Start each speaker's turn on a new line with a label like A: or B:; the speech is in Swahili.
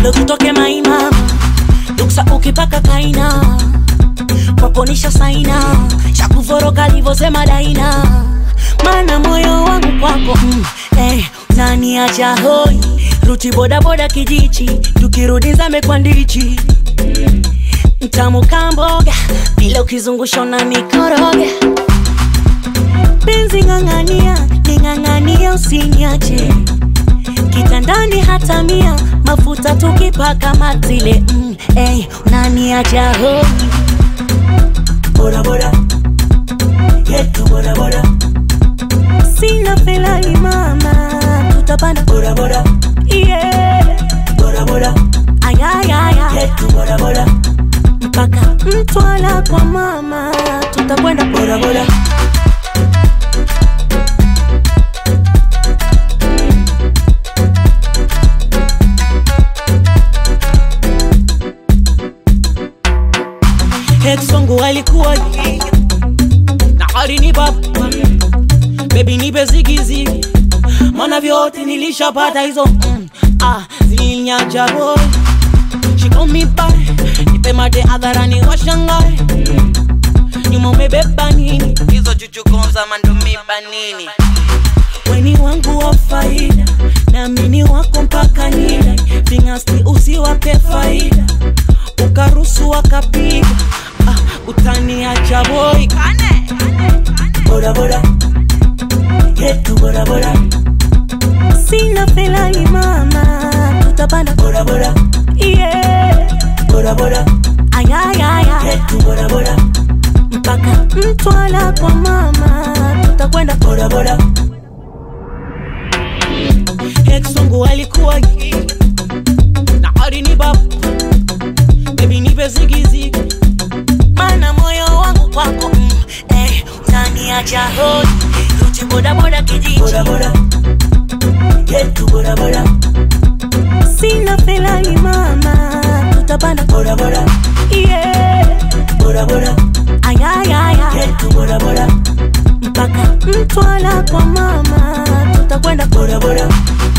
A: ndo tutoke maimama duksa ukipaka kaina kwakonisha saina shakuvoroka livosema daina mana moyo wangu kwako mm, eh, nani acha hoi ruti bodaboda kijichi tukirudi zame kwa ndichi mtamu kamboga bila ukizungusha na mikoroga penzi ng'ang'ania ning'ang'ania usiniache kitandani hata mia mafuta tukipaka matile mm, hey, unaniacha hoi
B: bodaboda yetu bodaboda
A: sina felali mama tutapanda
B: bodaboda
A: yeah.
B: bodaboda
A: ayayaya
B: yetu bodaboda
A: mpaka mtwala kwa mama tutakwenda
B: bodaboda
A: ex wangu alikuwa jii na alini baba bebi nipe zigizigi mana vyote nilishapata hizo mm, ah, zilinyacha boy shikomibae nipe mate hadharani washangae nyuma umebeba nini hizo chuchukonza mandumiba nini weni wangu wa faida naamini wako mpaka nida vingasti usiwape faida ukarusu wakapiga ah, utaniacha boy
B: bodaboda yetu bodaboda
A: sina felali mama tutapanda
B: bodaboda
A: yeah.
B: bodaboda
A: ayayaya
B: yetu bodaboda
A: mpaka mtwala kwa mama tutakwenda
B: bodaboda
A: ex wangu alikuwa gii na alini baba bebi nipe zigizigi mana moyo wangu kwako mm, eh, utaniacha hoi ruti bodaboda kijiji
B: bodaboda yetu bodaboda
A: sina felali mama tutapanda
B: bodaboda
A: yeah.
B: bodaboda
A: ayayaya
B: yetu bodaboda
A: mpaka mtwala kwa mama tutakwenda
B: bodaboda